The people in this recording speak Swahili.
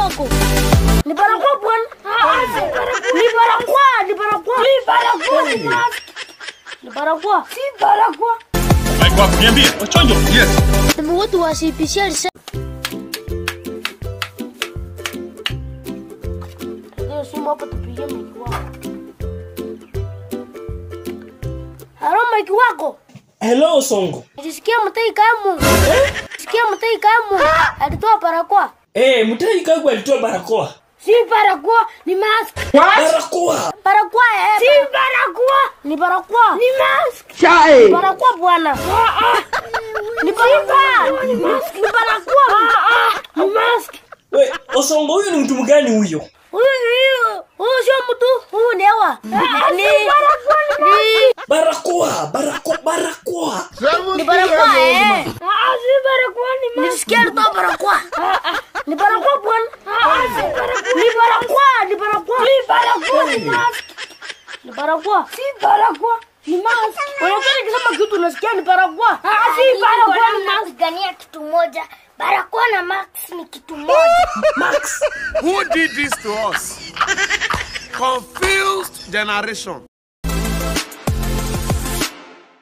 wako. Ni barakoa bwana. Ni barakoa, ni barakoa. Ni barakoa, ni mask. Ni barakoa. Si barakoa. Mike wako niambie, wachonjo. Yes. Sema watu wasipishia risasi. Ndio simu hapa tupigie Mike wako. Halo Mike wako. Hello Songo. Nilisikia mtai kamu. Nilisikia mtai kamu. Alitoa barakoa. Eh, Mutai Kagwe alitoa barakoa. Si barakoa, ni mask. Barakoa. Barakoa eh. Si barakoa. Ni barakoa. Ni mask. Chai. Barakoa bwana. Ni barakoa. Ni mask. Ni barakoa. Ni mask. We, Osongo huyu ni mtu mgani huyo? Huyu huyu huyu sio mtu, huyu ni hewa. Ni ni Barakoa, barakoa, barakoa. ni barakoa eh. Ah, si barakoa ni mask. Nilisikia alitoa barakoa. Ni barakoa bwana. Ni barakoa, ni barakoa. Ni barakoa ni mask. Ni barakoa. Si barakoa. Ni mask. Unataka nikisema kitu unasikia ni barakoa. Ah, si barakoa ni mask. Gania kitu moja. Barakoa na max ni kitu moja. Max. Who did this to us? Confused generation.